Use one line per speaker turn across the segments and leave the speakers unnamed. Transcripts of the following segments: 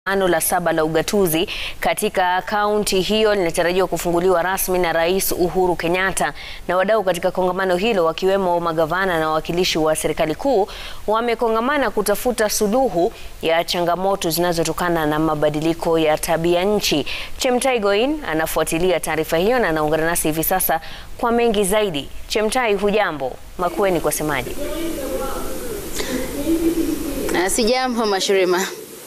ano la saba la ugatuzi katika kaunti hiyo linatarajiwa kufunguliwa rasmi na Rais Uhuru Kenyatta. Na wadau katika kongamano hilo wakiwemo magavana na wawakilishi wa serikali kuu wamekongamana kutafuta suluhu ya changamoto zinazotokana na mabadiliko ya tabia nchi. Chemtai Goin anafuatilia taarifa hiyo na anaungana nasi hivi sasa kwa mengi zaidi. Chemtai, hujambo? Makueni kwa semaji?
Sijambo Mashirima.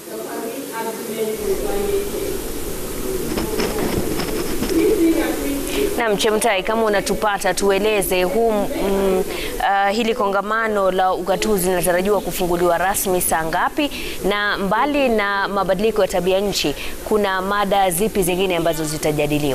Naam, Chemtai, kama unatupata tueleze huu mm, uh, hili kongamano la ugatuzi linatarajiwa kufunguliwa rasmi saa ngapi, na mbali na mabadiliko ya tabia nchi kuna mada zipi zingine ambazo zitajadiliwa?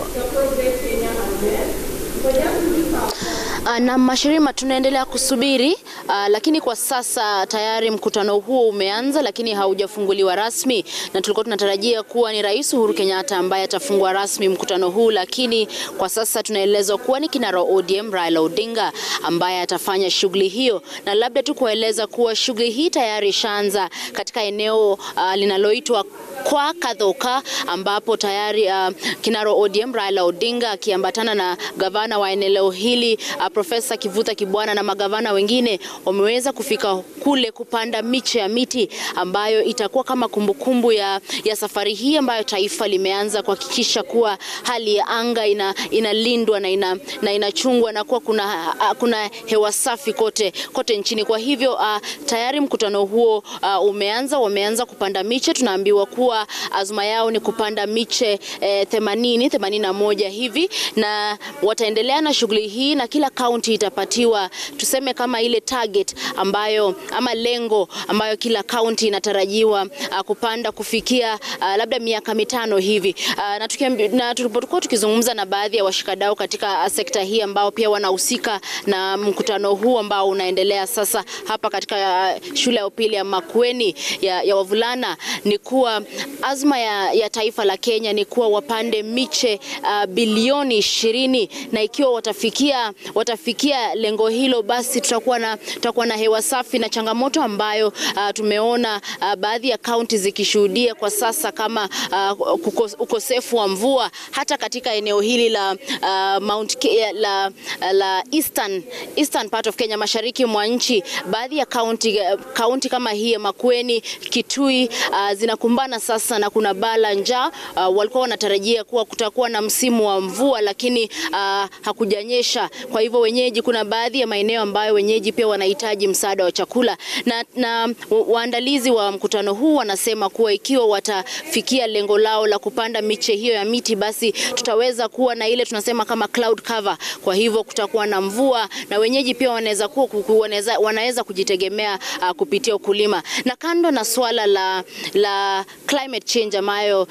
Na Mashirima, tunaendelea kusubiri uh, lakini kwa sasa tayari mkutano huo umeanza, lakini haujafunguliwa rasmi, na tulikuwa tunatarajia kuwa ni Rais Uhuru Kenyatta ambaye atafungua rasmi mkutano huu, lakini kwa sasa tunaelezwa kuwa ni kinara ODM Raila Odinga ambaye atafanya shughuli hiyo, na labda tu kueleza kuwa shughuli hii tayari ishaanza katika eneo uh, linaloitwa kwa Kadhoka ambapo tayari uh, kinara ODM Raila Odinga akiambatana na gavana wa eneo hili uh, Profesa Kivuta Kibwana na magavana wengine wameweza kufika kule kupanda miche ya miti ambayo itakuwa kama kumbukumbu ya, ya safari hii ambayo taifa limeanza kuhakikisha kuwa hali ya anga ina, inalindwa na, ina, na inachungwa na kuwa kuna, uh, kuna hewa safi kote, kote nchini. Kwa hivyo uh, tayari mkutano huo uh, umeanza, wameanza kupanda miche. Tunaambiwa kuwa azma yao ni kupanda miche eh, 80 81 hivi, na wataendelea na shughuli hii na kila kaunti itapatiwa tuseme kama ile target ambayo ama lengo ambayo kila kaunti inatarajiwa uh, kupanda kufikia uh, labda miaka mitano hivi uh, na, tukiambi, na tulipokuwa tukizungumza na baadhi ya washikadau katika uh, sekta hii ambao pia wanahusika na mkutano huu ambao unaendelea sasa hapa katika uh, shule ya upili ya Makueni ya, ya wavulana ni kuwa azma ya, ya taifa la Kenya ni kuwa wapande miche uh, bilioni ishirini na ikiwa watafikia watafikia lengo hilo, basi tutakuwa na, tutakuwa na hewa safi na changamoto ambayo uh, tumeona uh, baadhi ya kaunti zikishuhudia kwa sasa kama uh, ukosefu wa mvua hata katika eneo hili la uh, Mount Ke la, la Eastern, Eastern part of Kenya, mashariki mwa nchi. Baadhi ya kaunti kaunti kama hii ya Makueni, Kitui uh, zinakumbana sasa na kuna baa la njaa. Uh, walikuwa wanatarajia kuwa kutakuwa na msimu wa mvua lakini uh, hakujanyesha. Kwa hivyo wenyeji, kuna baadhi ya maeneo ambayo wenyeji pia wanahitaji msaada wa chakula, na, na waandalizi wa mkutano huu wanasema kuwa ikiwa watafikia lengo lao la kupanda miche hiyo ya miti, basi tutaweza kuwa na ile tunasema kama cloud cover. Kwa hivyo kutakuwa na mvua na wenyeji pia wanaweza kuwa wanaweza, wanaweza kujitegemea uh, kupitia ukulima. Na kando na swala la, la climate change ambayo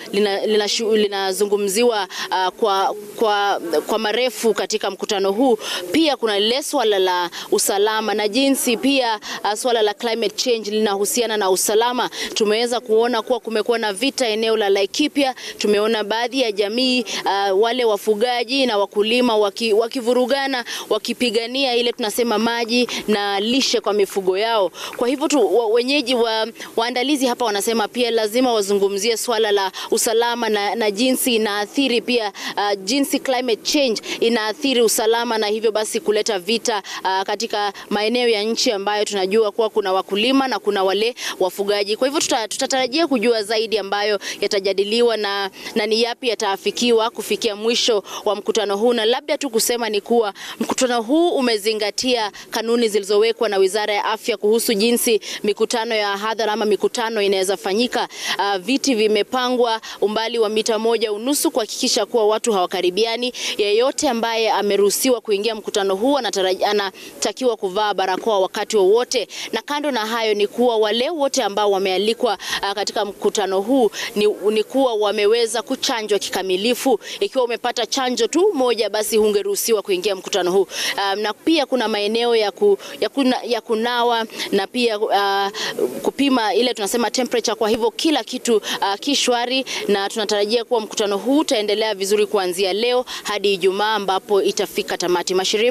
linazungumziwa lina, lina uh, kwa, kwa, kwa marefu katika mkutano huu, pia kuna lile swala la usalama na jinsi pia uh, swala la climate change linahusiana na usalama. Tumeweza kuona kuwa kumekuwa na vita eneo la Laikipia. Tumeona baadhi ya jamii uh, wale wafugaji na wakulima waki, wakivurugana wakipigania ile tunasema maji na lishe kwa mifugo yao. Kwa hivyo tu wa, wenyeji wa, waandalizi hapa wanasema pia lazima wazungumzie swala la usalama na, na jinsi inaathiri pia uh, jinsi climate change inaathiri usalama na hivyo basi kuleta vita uh, katika maeneo ya nchi ambayo tunajua kuwa kuna wakulima na kuna wale wafugaji. Kwa hivyo tuta, tutatarajia kujua zaidi ambayo yatajadiliwa na, na ni yapi yataafikiwa kufikia mwisho wa mkutano huu, na labda tu kusema ni kuwa mkutano huu umezingatia kanuni zilizowekwa na Wizara ya Afya kuhusu jinsi mikutano ya hadhara ama mikutano inaweza fanyika. Uh, viti vimepangwa umbali wa mita moja unusu kuhakikisha kuwa watu hawakaribiani. Yeyote ambaye ameruhusiwa kuingia mkutano huu anatakiwa kuvaa barakoa wakati wowote, na kando na hayo ni kuwa wale wote ambao wamealikwa uh, katika mkutano huu ni, ni kuwa wameweza kuchanjwa kikamilifu. Ikiwa umepata chanjo tu moja, basi hungeruhusiwa kuingia mkutano huu. Um, na pia kuna maeneo ya, ku, ya, kuna, ya kunawa na pia uh, kupima ile tunasema temperature. Kwa hivyo kila kitu uh, kishwari, na tunatarajia kuwa mkutano huu utaendelea vizuri kuanzia leo hadi Ijumaa ambapo itafika tamati. Mashirima